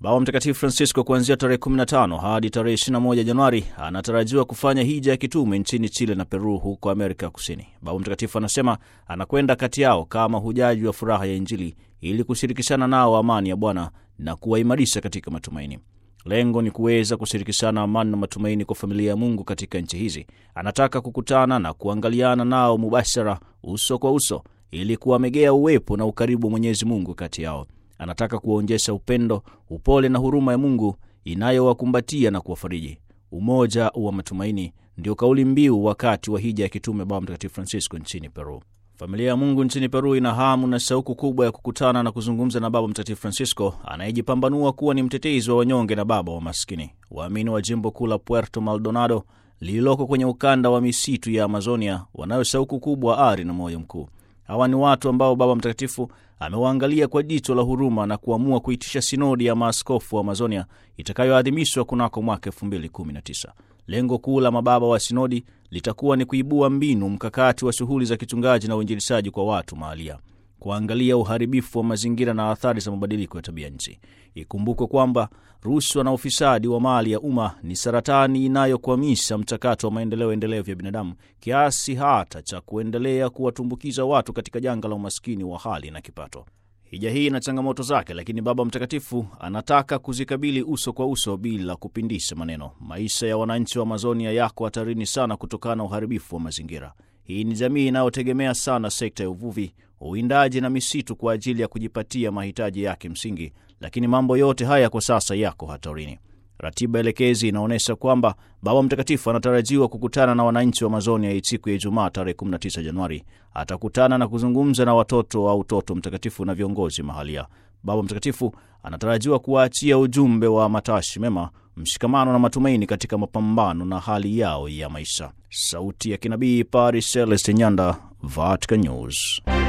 Baba Mtakatifu Francisco kuanzia tarehe 15 hadi tarehe 21 Januari anatarajiwa kufanya hija ya kitume nchini Chile na Peru huko Amerika Kusini. Baba Mtakatifu anasema anakwenda kati yao kama hujaji wa furaha ya Injili ili kushirikishana nao amani ya Bwana na kuwaimarisha katika matumaini. Lengo ni kuweza kushirikishana amani na matumaini kwa familia ya Mungu katika nchi hizi. Anataka kukutana na kuangaliana nao mubashara, uso kwa uso, ili kuwamegea uwepo na ukaribu wa Mwenyezi Mungu kati yao. Anataka kuwaonyesha upendo, upole na huruma ya Mungu inayowakumbatia na kuwafariji. Umoja wa matumaini ndio kauli mbiu wakati wa hija ya kitume Baba Mtakatifu Francisco nchini Peru. Familia ya Mungu nchini Peru ina hamu na shauku kubwa ya kukutana na kuzungumza na Baba Mtakatifu Francisco anayejipambanua kuwa ni mtetezi wa wanyonge na baba wa maskini. Waamini wa jimbo kuu la Puerto Maldonado lililoko kwenye ukanda wa misitu ya Amazonia wanayo shauku kubwa, ari na moyo mkuu. Hawa ni watu ambao Baba Mtakatifu amewaangalia kwa jicho la huruma na kuamua kuitisha sinodi ya maaskofu wa Amazonia itakayoadhimishwa kunako mwaka 2019. Lengo kuu la mababa wa sinodi litakuwa ni kuibua mbinu mkakati wa shughuli za kichungaji na uinjilishaji kwa watu mahalia, kuangalia uharibifu wa mazingira na athari za mabadiliko ya tabia nchi. Ikumbukwe kwamba rushwa na ufisadi wa mali ya umma ni saratani inayokwamisha mchakato wa maendeleo endelevu ya binadamu kiasi hata cha kuendelea kuwatumbukiza watu katika janga la umaskini wa hali na kipato. Hija hii ina changamoto zake, lakini Baba Mtakatifu anataka kuzikabili uso kwa uso bila kupindisha maneno. Maisha ya wananchi wa Amazonia yako hatarini sana kutokana na uharibifu wa mazingira. Hii ni jamii inayotegemea sana sekta ya uvuvi, uwindaji na misitu kwa ajili ya kujipatia mahitaji yake msingi, lakini mambo yote haya kwa sasa yako hatarini. Ratiba elekezi inaonyesha kwamba Baba Mtakatifu anatarajiwa kukutana na wananchi wa Amazonia siku ya Ijumaa tarehe 19 Januari. Atakutana na kuzungumza na watoto wa Utoto Mtakatifu na viongozi mahalia. Baba Mtakatifu anatarajiwa kuwaachia ujumbe wa matashi mema, mshikamano na matumaini katika mapambano na hali yao ya maisha. Sauti ya Kinabii, Paris, Celeste Nyanda, Vatican News.